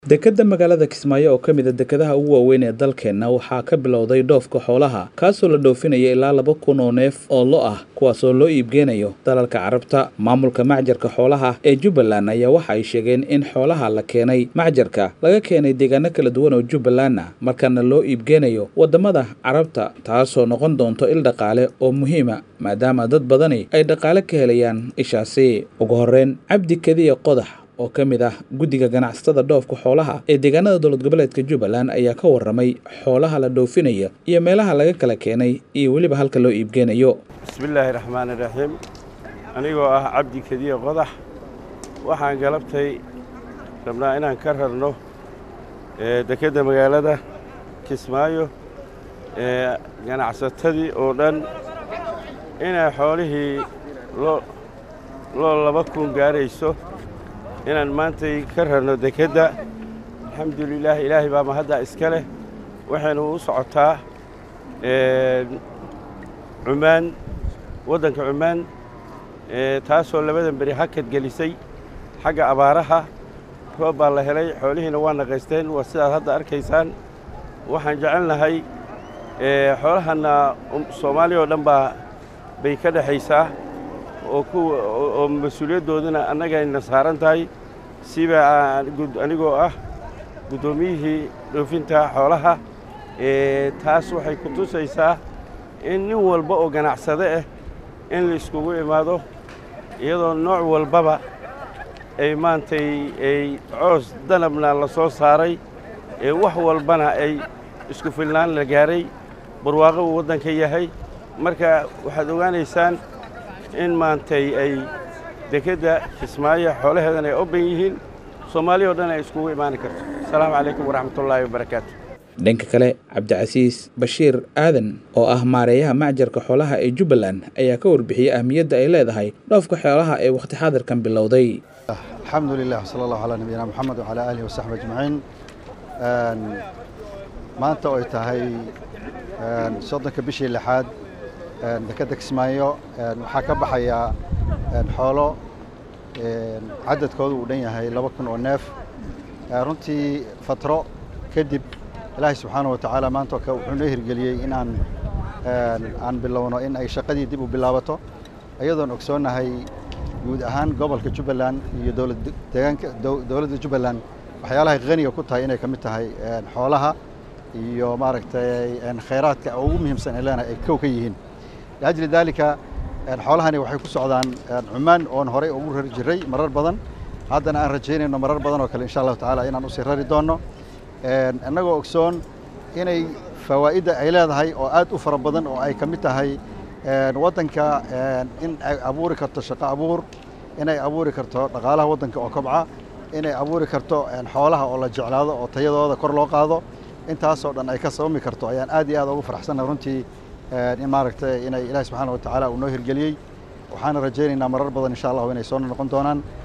dekedda magaalada kismaayo oo ka mid a dekedaha ugu waaweyn ee dalkeenna waxaa ka bilowday dhoofka xoolaha kaasoo la dhoofinaya ilaa laba kun oo neef oo lo ah kuwaasoo loo iibgeynayo dalalka carabta maamulka macjarka xoolaha ee jubbaland ayaa waxa ay sheegeen in xoolaha la keenay macjarka laga keenay deegaano kala duwan oo jubbalandna markaana loo iibgeynayo waddamada carabta taasoo noqon doonto il dhaqaale oo muhiima maadaama dad badani ay dhaqaale ka helayaan ishaasi ugu horreyn cabdi kediya qodax oo ka mid ah guddiga ganacsatada dhoofka xoolaha ee deegaanada dowlad goboleedka jubbaland ayaa ka warramay xoolaha la dhoofinaya iyo meelaha laga kala keenay iyo weliba halka loo iibgeynayo bismillaahi raxmaani raxiim anigoo ah cabdi kediye qodax waxaan galabtay rabnaa inaan ka rarno dekedda magaalada kismaayo ee ganacsatadii oo dhan inay xoolihii loo laba kun gaarayso inaan maantay ka rarno dekedda alxamdulilaah ilaahay baa mahaddaa iska leh waxaynu u socotaa cumaan waddanka cumaan taasoo labadan beri hakad gelisay xagga abaaraha roob baa la helay xoolihiina waa naqaysteen waa sidaad hadda arkaysaan waxaan jecelnahay xoolahanna soomaaliya oo dhan baa bay ka dhexaysaa oo kuwa oo mas-uuliyaddoodana annagayna saaran tahay siba anigoo ah guddoomiyihii dhoofinta xoolaha taas waxay ku tusaysaa in nin walba oo ganacsade ah in la iskugu imaado iyadoo nooc walbaba ay maantay ay coos danabna la soo saaray ee wax walbana ay isku filnaan la gaaray barwaaqo uu waddanka yahay marka waxaad ogaanaysaan in maantay ay dekedda kismaayo xoolaheedan ay oban yihiin soomaaliya o dhan ay iskugu imaani karto asalaamu calaykum waraxmatullaahi wabarakaatu dhanka kale cabdicasiis bashiir aadan oo ah maareeyaha macjarka xoolaha ee jubbaland ayaa ka warbixiyey ahmiyadda ay leedahay dhoofka xoolaha ee wakhti xaadirkan bilowday alxamdu lilah wsala allahu calaa nabiyina moxamed wacalaa aalihi wasaxbi ajmaciin maanta oo ay tahay soddonka bishii lixaad dekedda kismaayo waxaa ka baxaya xoolo cadadkoodu uu dhan yahay laba kun oo neef runtii fatro kadib ilaahay subxaana wa tacaala maanta wuxuu noo hirgeliyey in aan aan bilowno in ay shaqadii dib u bilaabato iyadoon ogsoonnahay guud ahaan gobolka jubbaland iyo dowladdeegaanka dowladda jubbaland waxyaalahay khaniga ku tahay inay ka mid tahay xoolaha iyo maaragtay khayraadka ugu muhiimsan ee leenahay ay kow ka yihiin liajli daalika xoolahani waxay ku socdaan cumaan oon horey ugu rari jiray marar badan haddana aan rajaynayno marar badan oo kale insha allahu tacaala inaan usii rari doonno innagoo ogsoon inay fawaa'idda ay leedahay oo aad u fara badan oo ay ka mid tahay waddanka in ay abuuri karto shaqo abuur inay abuuri karto dhaqaalaha waddanka oo kobca inay abuuri karto xoolaha oo la jeclaado oo tayadooda kor loo qaado intaasoo dhan ay ka sabami karto ayaan aad iyo aad ugu faraxsannahay runtii in maaragtay inay ilaahi subxaana wa tacaala uu noo hirgeliyey waxaana rajaynaynaa marar badan insha allahu inay soo noqon doonaan